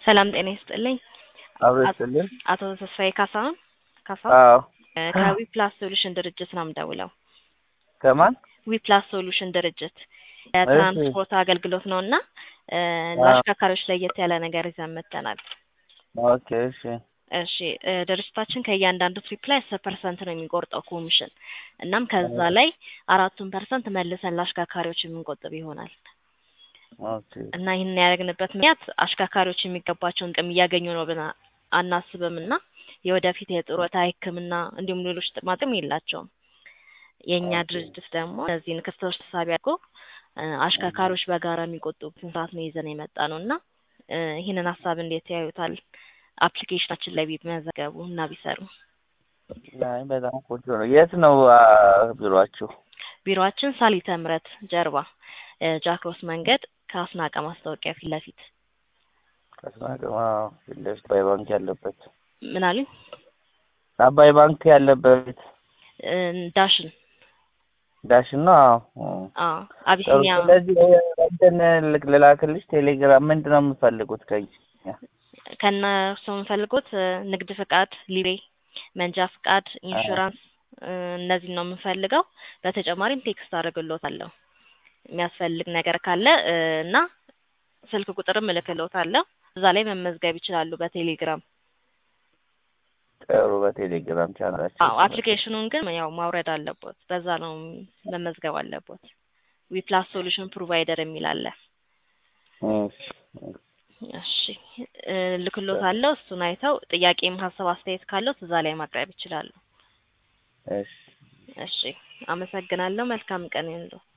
ሰላም ጤና ይስጥልኝ። አብሮ ይስጥልኝ። አቶ ተስፋዬ ካሳሁን ካሳ አዎ ከዊፕላስ ሶሉሽን ድርጅት ነው የምደውለው። ከማን? ዊፕላስ ሶሉሽን ድርጅት የትራንስፖርት አገልግሎት ነው እና ለአሽከርካሪዎች ለየት ያለ ነገር ይዘን መጥተናል። ኦኬ እሺ እሺ እ ድርጅታችን ከእያንዳንዱ ትሪፕ ላይ አስር ፐርሰንት ነው የሚቆርጠው ኮሚሽን። እናም ከዛ ላይ አራቱን ፐርሰንት መልሰን ለአሽከርካሪዎች የምንቆጥብ ይሆናል ኦኬ እና ይህን ያደረግንበት ምክንያት አሽከርካሪዎች የሚገባቸውን ጥቅም እያገኙ ነው ብለን አናስብም እና የወደፊት የጡረታ ሕክምና እንዲሁም ሌሎች ጥቅማ ጥቅም የላቸውም። የእኛ ድርጅት ደግሞ እነዚህን ክፍተቶች ተሳቢ አድርጎ እ አሽከርካሪዎች በጋራ የሚቆጥቡትን ስርዓት ነው ይዘን የመጣ ነው እና እ ይህንን ሀሳብ እንዴት ያዩታል? አፕሊኬሽናችን ላይ ቢመዘገቡ እና ቢሰሩ። አይ በጣም ቆንጆ ነው። የት ነው አ፣ ቢሮአችሁ? ቢሮአችን ሳሊተ ምሕረት ጀርባ እ ጃክሮስ መንገድ ከአስናቀ ማስታወቂያ ፊት ለፊት ከስማቀማ ፊት ለፊት አባይ ባንክ ያለበት ምን አሉኝ? አባይ ባንክ ያለበት እ ዳሽን ዳሽን ነው። አዎ አዎ አቢሲኒያ ስለዚህ እንትን ልክ- ልላክልሽ ቴሌግራም ምንድን ነው የምፈልጉት ከኝ ከእነሱ የምንፈልጉት እ ንግድ ፍቃድ፣ ሊቤ፣ መንጃ ፍቃድ፣ ኢንሹራንስ እ እነዚህን ነው የምንፈልገው። በተጨማሪም ቴክስት አደርግልዎታለሁ የሚያስፈልግ ነገር ካለ እ እና ስልክ ቁጥርም እልክልዎታለሁ። እዛ ላይ መመዝገብ ይችላሉ በቴሌግራም። ጥሩ በቴሌግራም ቻናላችን አዎ አፕሊኬሽኑን ግን ያው ማውረድ አለቦት። በዛ ነው መመዝገብ አለቦት። ዊፕላስ ሶሉሽን ፕሮቫይደር የሚል አለ። እሺ እሺ እ ልክልዎታለሁ። እሱን አይተው ጥያቄም ሀሳብ አስተያየት ካለዎት እዛ ላይ ማቅረብ ይችላሉ። እሺ እሺ አመሰግናለሁ። መልካም ቀን ይሁንልዎ።